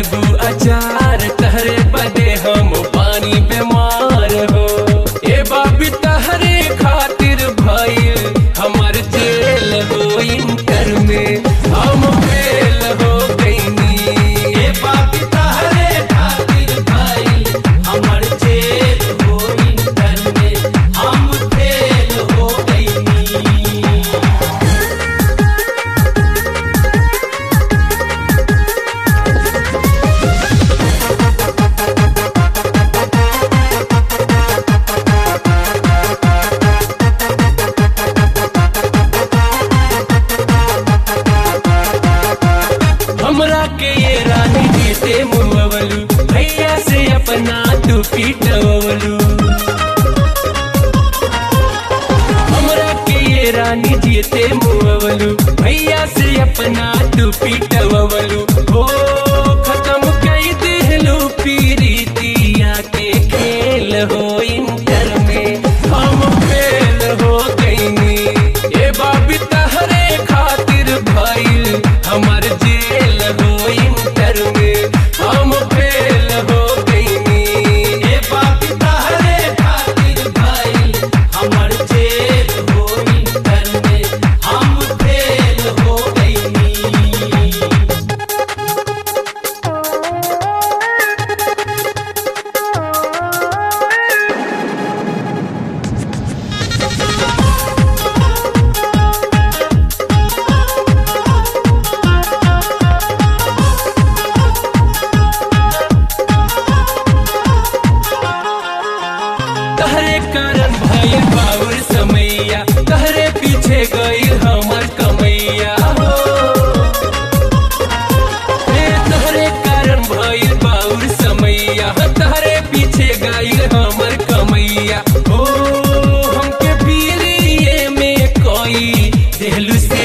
डलबू अचार तहरे बदे हम पानी बीमार हो ए बाबी तहरे खातिर भइल हमर जेल हो इंटर में हम फेल हो गईनी ए बाप तहरे खातिर भइल हमर जेल हो इंटर में हम फेल हो गइनी हमरा के ये रानी जी से मुहवलू भैया से अपना तू पीटवलू हमरा के ये रानी जी से मुहवलू भैया से अपना तू पीटवलू हो खत्म कई दिलू पीरीतिया के खेल हो इंटर में हम फेल हो गईनी ए बाबी तहरे खातिर भइल हमर जेल हो इंटर में हम फेल हो गईनी ए बाप तहरे खातिर भइल हमर जेल हो इंटर में हम फेल हो गइनी तहरे कारण भइल बाउर समैया तहरे पीछे गइल हमर कमैया हो हे तहरे कारण भइल बाउर समैया तहरे पीछे गइल हमर कमैया हो हमके पीरिये में कोई देहलू से